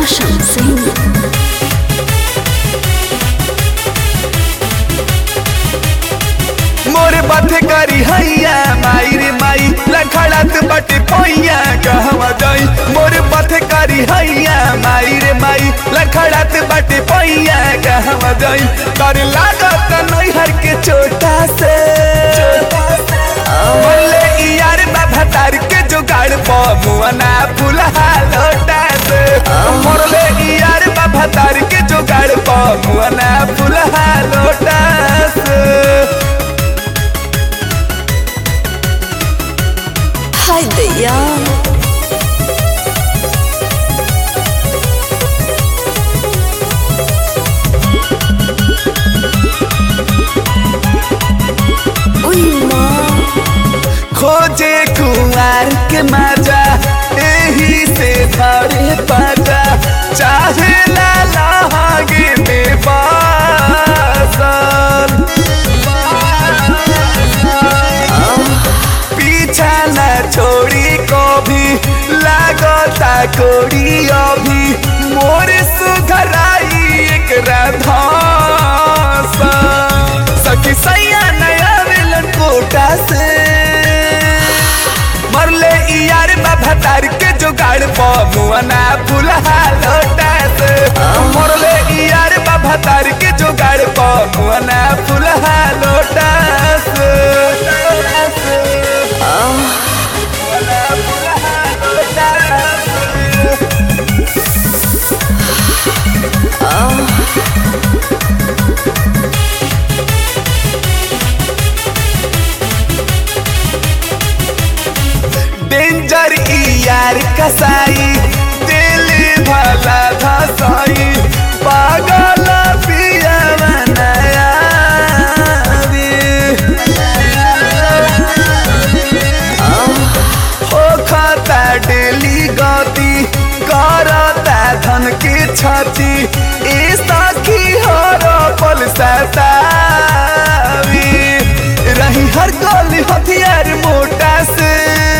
रोशन सिंह मोर बाथे करी हैया माई रे माई लखड़त बटे पैया कहवा जाई मोर बाथे करी हैया माई रे माई लखड़त बटे पैया कहवा जाई कर लागत नैहर के चोटा से बोले ई यार बाबा तार के जुगाड़ पमुआना फुलहा लोटा से मोरले ई यार बाबा तार के जुगाड़ पमुआना फुलहा लोटा से हाय दैया उई माँ खोजे कुमार के मजा यही से धरे पाजा चाहे ला लागे में बासल पीछा न छोड़ी कभी लागता कोड़ी अभी मोर सुघराई एक राधा सखी सैया नया मिलन कोटा से मरले ई यार बाबा तार के जुगाड़ पमुआना फुलहा लोटा से मरले ई यार बाबा तार के जुगाड़ पमुआना फुलहा लोटा से डेंजर ई यार कसाई दिल भला धसाई पागल पिया बनाया हो खाता डेली गति करता धन की छाती ए साखी हर पल सतावी रही हर गली हथियार मोटा से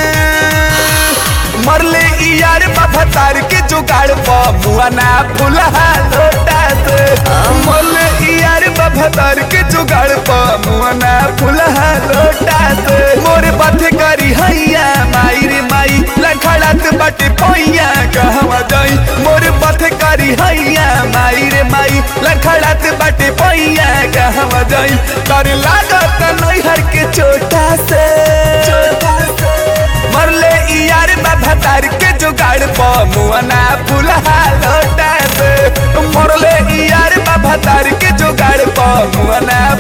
मरले ई यार बाबा तार के जुगाड़ पमुआना फुलहा लोटा से मरले ई यार बाबा तार के जुगाड़ पमुआना फुलहा लोटा से मोर बाथे करी हैया माई रे माई लखड़त बटे पैया कहवा जाई मोर बाथे करी हैया माई रे माई लखड़त बटे पैया कहवा जाई कर लागत नैहर के चोटा से चोटा से मरले ई यार बाबा तार के जुगाड़ पमुआना फुलहा लोटा से मरले ई यार बाबा तार के जुगाड़ पमुआना